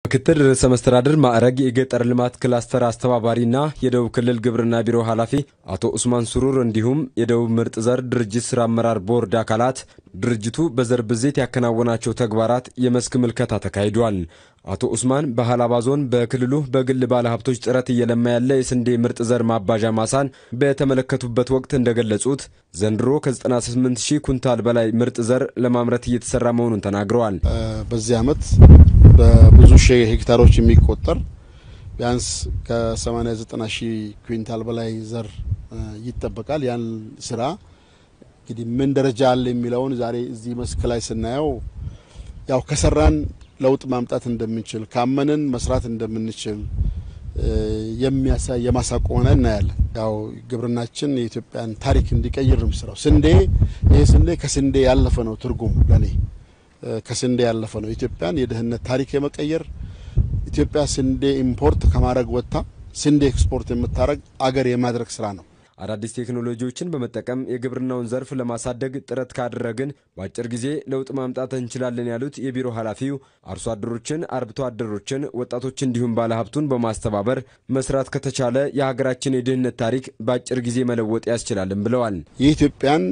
ምክትል ርዕሰ መስተዳድር ማዕረግ የገጠር ልማት ክላስተር አስተባባሪና የደቡብ ክልል ግብርና ቢሮ ኃላፊ አቶ ኡስማን ሱሩር እንዲሁም የደቡብ ምርጥ ዘር ድርጅት ስራ አመራር ቦርድ አካላት ድርጅቱ በዘር ብዜት ያከናወናቸው ተግባራት የመስክ ምልከታ ተካሂዷል። አቶ ኡስማን በሀላባ ዞን በክልሉ በግል ባለሀብቶች ጥረት እየለማ ያለ የስንዴ ምርጥ ዘር ማባዣ ማሳን በተመለከቱበት ወቅት እንደገለጹት ዘንድሮ ከ98 ሺህ ኩንታል በላይ ምርጥ ዘር ለማምረት እየተሰራ መሆኑን ተናግረዋል። በዚህ ዓመት በብዙ ሺህ ሄክታሮች የሚቆጠር ቢያንስ ከ80 90 ሺህ ኩንታል በላይ ዘር ይጠበቃል። ያን ስራ እንግዲህ ምን ደረጃ አለ የሚለውን ዛሬ እዚህ መስክ ላይ ስናየው ያው ከሰራን ለውጥ ማምጣት እንደምንችል ካመንን መስራት እንደምንችል የሚያሳይ የማሳቆ ሆነ እናያለን። ያው ግብርናችን የኢትዮጵያን ታሪክ እንዲቀይር ነው የሚሰራው። ስንዴ ይሄ ስንዴ ከስንዴ ያለፈ ነው ትርጉሙ ለኔ ከስንዴ ያለፈ ነው። ኢትዮጵያን የድህነት ታሪክ የመቀየር ኢትዮጵያ ስንዴ ኢምፖርት ከማድረግ ወጥታ ስንዴ ኤክስፖርት የምታደረግ አገር የማድረግ ስራ ነው። አዳዲስ ቴክኖሎጂዎችን በመጠቀም የግብርናውን ዘርፍ ለማሳደግ ጥረት ካደረግን በአጭር ጊዜ ለውጥ ማምጣት እንችላለን ያሉት የቢሮ ኃላፊው አርሶ አደሮችን፣ አርብቶ አደሮችን፣ ወጣቶች እንዲሁም ባለሀብቱን በማስተባበር መስራት ከተቻለ የሀገራችን የድህነት ታሪክ በአጭር ጊዜ መለወጥ ያስችላልን ብለዋል። የኢትዮጵያን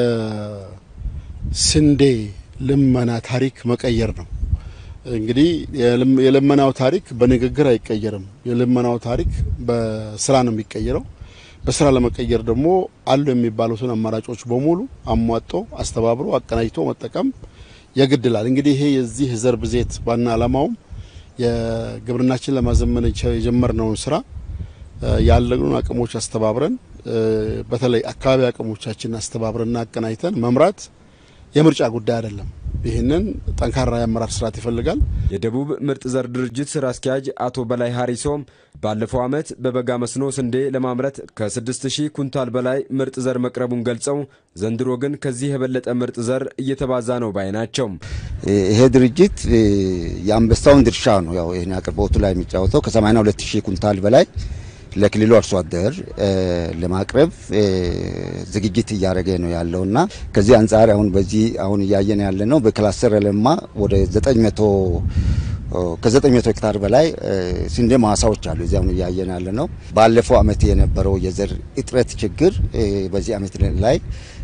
የስንዴ ልመና ታሪክ መቀየር ነው። እንግዲህ የልመናው ታሪክ በንግግር አይቀየርም። የልመናው ታሪክ በስራ ነው የሚቀየረው። በስራ ለመቀየር ደግሞ አሉ የሚባሉትን አማራጮች በሙሉ አሟጦ አስተባብሮ አቀናጅቶ መጠቀም የግድላል። እንግዲህ ይሄ የዚህ ዘር ብዜት ዋና ዓላማውም የግብርናችን ለማዘመን የጀመርነውን ስራ ያለኑን አቅሞች አስተባብረን በተለይ አካባቢ አቅሞቻችን አስተባብረንና አቀናጅተን መምራት የምርጫ ጉዳይ አይደለም። ይህንን ጠንካራ የአመራር ስርዓት ይፈልጋል። የደቡብ ምርጥ ዘር ድርጅት ስራ አስኪያጅ አቶ በላይ ሀሪሶም ባለፈው ዓመት በበጋ መስኖ ስንዴ ለማምረት ከ6000 ኩንታል በላይ ምርጥ ዘር መቅረቡን ገልጸው ዘንድሮ ግን ከዚህ የበለጠ ምርጥ ዘር እየተባዛ ነው ባይ ናቸው። ይሄ ድርጅት የአንበሳውን ድርሻ ነው ያው ይህን አቅርቦቱ ላይ የሚጫወተው ከ82000 ኩንታል በላይ ለክልሉ አርሶ አደር ለማቅረብ ዝግጅት እያደረገ ነው ያለውና ከዚህ አንጻር አሁን በዚህ አሁን እያየን ያለ ነው በክላስተር ለማ ወደ 900 ከ900 ሄክታር በላይ ስንዴ ማሳዎች አሉ። እዚህ አሁን እያየን ያለ ነው። ባለፈው ዓመት የነበረው የዘር እጥረት ችግር በዚህ ዓመት ላይ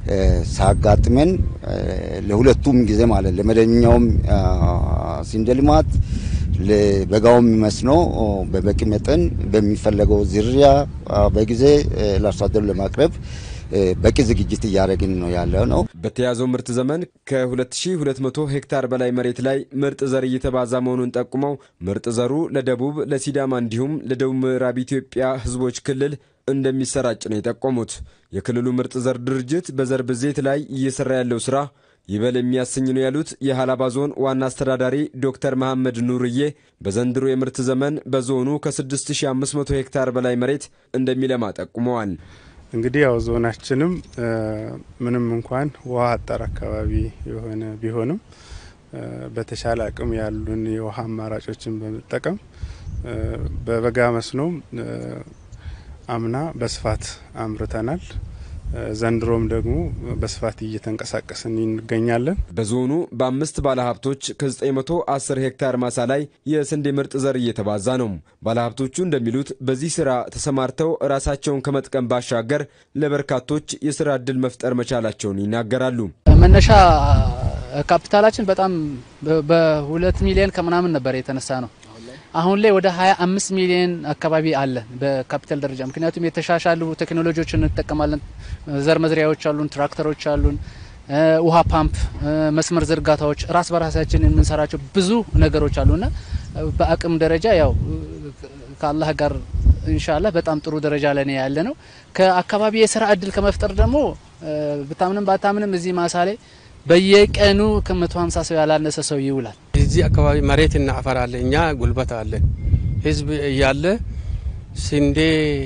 ሳጋጥመን ለሁለቱም ጊዜ ማለት ለመደበኛውም ስንዴ ልማት ለበጋውም መስኖ በበቂ መጠን በሚፈለገው ዝርያ በጊዜ ለአርሶ አደሩ ለማቅረብ በቂ ዝግጅት እያደረግን ነው ያለ ነው። በተያዘው ምርት ዘመን ከ2200 ሄክታር በላይ መሬት ላይ ምርጥ ዘር እየተባዛ መሆኑን ጠቁመው ምርጥ ዘሩ ለደቡብ፣ ለሲዳማ እንዲሁም ለደቡብ ምዕራብ ኢትዮጵያ ሕዝቦች ክልል እንደሚሰራጭ ነው የጠቆሙት። የክልሉ ምርጥ ዘር ድርጅት በዘር ብዜት ላይ እየሰራ ያለው ስራ ይበል የሚያሰኝ ነው ያሉት የሀላባ ዞን ዋና አስተዳዳሪ ዶክተር መሐመድ ኑርዬ በዘንድሮ የምርት ዘመን በዞኑ ከ6500 ሄክታር በላይ መሬት እንደሚለማ ጠቁመዋል። እንግዲህ ያው ዞናችንም ምንም እንኳን ውሃ አጠር አካባቢ የሆነ ቢሆንም በተሻለ አቅም ያሉን የውሃ አማራጮችን በመጠቀም በበጋ መስኖም አምና በስፋት አምርተናል። ዘንድሮም ደግሞ በስፋት እየተንቀሳቀስን እንገኛለን። በዞኑ በአምስት ባለሀብቶች ከ910 ሄክታር ማሳ ላይ የስንዴ ምርጥ ዘር እየተባዛ ነው። ባለሀብቶቹ እንደሚሉት በዚህ ስራ ተሰማርተው ራሳቸውን ከመጥቀም ባሻገር ለበርካቶች የስራ እድል መፍጠር መቻላቸውን ይናገራሉ። መነሻ ካፒታላችን በጣም በሁለት ሚሊዮን ከምናምን ነበር የተነሳ ነው። አሁን ላይ ወደ 25 ሚሊዮን አካባቢ አለን በካፒታል ደረጃ። ምክንያቱም የተሻሻሉ ቴክኖሎጂዎችን እንጠቀማለን። ዘር መዝሪያዎች አሉን፣ ትራክተሮች አሉን፣ ውሃ ፓምፕ፣ መስመር ዝርጋታዎች፣ ራስ በራሳችን የምንሰራቸው ብዙ ነገሮች አሉና በአቅም ደረጃ ያው ከአላህ ጋር ኢንሻአላህ በጣም ጥሩ ደረጃ ላይ ነው ያለ ነው። ከአካባቢ የስራ እድል ከመፍጠር ደግሞ ብታምንም ባታምንም እዚህ ማሳ ላይ በየቀኑ ከ150 ሰው ያላነሰ ሰው ይውላል። እዚህ አካባቢ መሬትና አፈር አለ፣ እኛ ጉልበት አለን። ህዝብ እያለ ስንዴ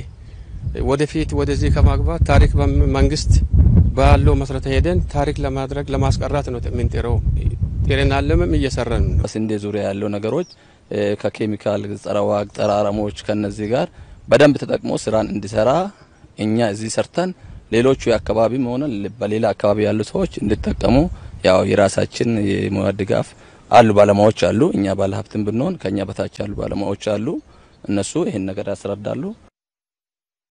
ወደፊት ወደዚህ ከማግባት ታሪክ መንግስት ባለው መሰረተ ሄደን ታሪክ ለማድረግ ለማስቀራት ነው የምንጥረው። ጤናለምም እየሰራን ነው። ስንዴ ዙሪያ ያለው ነገሮች ከኬሚካል ጸረ ዋግ፣ ጸረ አረሞች ከነዚህ ጋር በደንብ ተጠቅሞ ስራን እንዲሰራ እኛ እዚህ ሰርተን ሌሎቹ የአካባቢም ሆነ በሌላ አካባቢ ያሉ ሰዎች እንዲጠቀሙ ያው የራሳችን የሙያ ድጋፍ አሉ ባለሙያዎች አሉ። እኛ ባለሀብትም ብንሆን ከኛ በታች ያሉ ባለሙያዎች አሉ። እነሱ ይህን ነገር ያስረዳሉ።